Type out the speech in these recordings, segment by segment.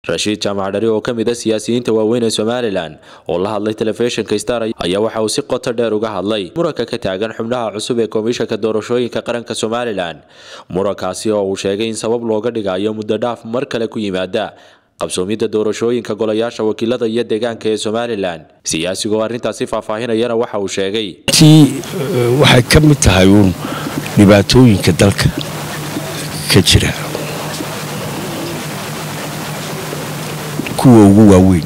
rashiid jaamac dhari oo ka mid a siyaasiyiinta waaweyn ee somalilan oo la hadlay telefishinka star ayaa waxa uu si qoto dheer uga hadlay muranka ka taagan xubnaha cusub ee komishanka doorashooyinka qaranka somalilan murankaasi oo uu sheegay in sabab looga dhigayo muddo dhaaf mar kale ku yimaada qabsoomidda doorashooyinka golayaasha wakiilada iyo deegaanka ee somalilan siyaasigoo arrintaasi faahfaahinayana waxa uu sheegay tii waxay ka mid tahay uun dhibaatooyinka dalka ka jira kuwa ugu waaweyn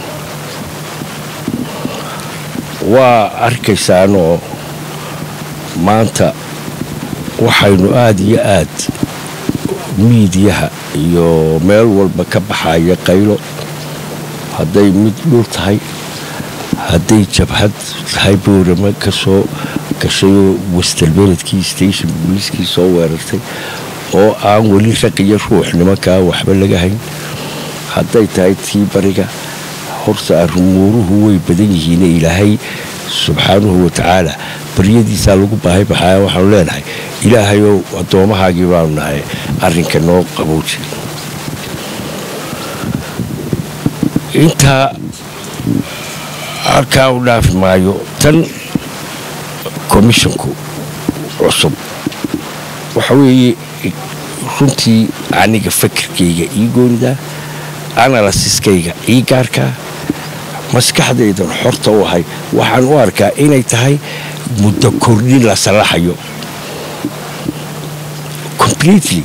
waa arkaysaanoo maanta waxaynu aada iyo aad miidiyaha iyo meel walba ka baxaya qaylo hadday mid dhul tahay hadday jabhad tahay boorama ka soo gashayoo wastalbeledkii station booliiskii soo weerartay oo aan weli raqiyo ruux nimankaa waxba laga hayn hadday tahay tii bariga horta rumuuruhu way badan yihiine ilaahay subxaanuhu watacaala baryadiisaa lagu baahay baxaya waxaanu leenahay ilaahayow addoomahaagii baanu nahay arrinka noo qabowji intaa halkaa u dhaafi maayo tan komishonku cusub waxa weeye runtii aniga fakirkayga ii goonidaa analasiskayga ii gaarkaa maskaxdaydan xorta u ahay waxaan u arkaa inay tahay muddo kordhin la sallaxayo completely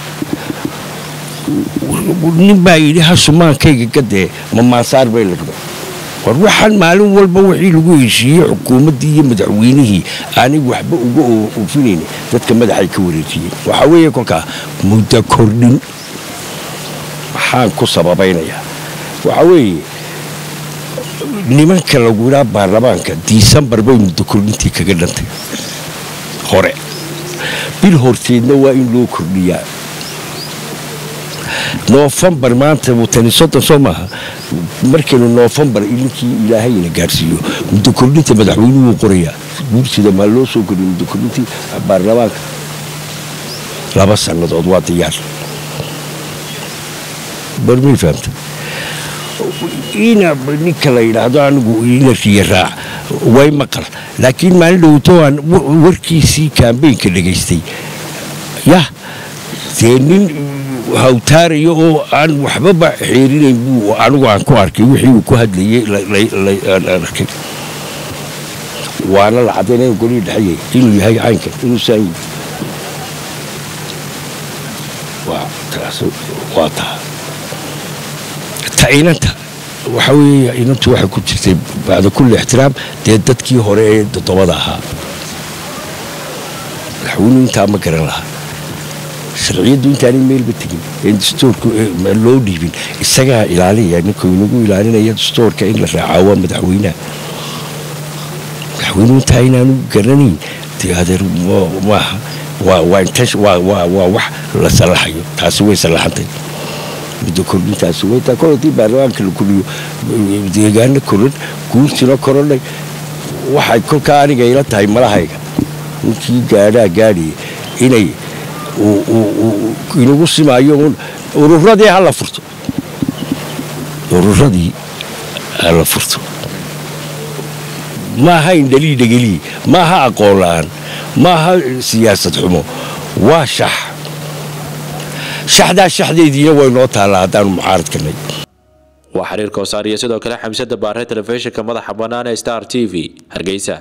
nin baa yidhi hasumaankayga gadee ma maasaar bay la raba war waxaan maalin walba wixii lagu heshiiyey xukuumaddii iyo madaxweynihii aanay waxba uga oofinayn dadka madaxay ka wareejiyeen waxaa weeye kolkaa muddo kordhin maxaan ku sababaynayaa waxaa weeye nimanka lagu yidhaa baarlamaanka disembar bay muddo kordhintii kaga dhantay hore bil horteedna waa in loo kordhiyaa noofembar maanta tani soddon soo maaha markaynu noofembar ilinkii ilaahayna gaarsiiyo muddo kordhinta madaxweynuhu qorayaa guursida maa loo soo kordhiya muddo kordhintii baarlamaanka laba sannadood waa diyaar barmay fahamta ina ninka la yidhaahdo anigu ina riya raac way maqal laakiin maalin dhowto aan warkiisii kaambeynka dhegaystay yah dee nin hawtaaraya oo aan waxbaba xeerinayn buu anigu aan ku arkay wixii uu ku hadlayay aan arkay waana la caddaynaya golihii dhexeeyay inuu yahay caynkan inuu saayi waa taa ta inanta waxa weeye inantu waxay ku jirtay bacda kulli ixtiraam dee dadkii hore ee toddobada ahaa madaxweynuhu intaa ma garan lahaa sharciyaddu intaanay meelba tegin een dastoorku loo dhiibin isagaa ilaalinaya ninkuu inagu ilaalinaya dastoorka in la raacaa waa madaxweynaha madaxweynuhu intaa inaanu garanayn dee adeer maaha waa wax la sallaxayo taasi way sallaxantay muddo kordhintaasi waytaa kol haddii baarlamaanka la koriyo deegaano koran guurtina korodhay waxay kolkaa aniga ila tahay malahayga ninkii gaadhaa gaadhaya inay inagu simaayo un ururadii hala furto ururadii hala furto maaha indhalii dhegeliyi maaha aqoon la-aan maaha siyaasad xumo waa shax shaxdaa shaxdeediina way noo taallaa haddaanu mucaaradkanay waa xiriir koosaar iyo sidoo kale xamsada baare telefishinka madaxa bannaan ee star t v hargeysa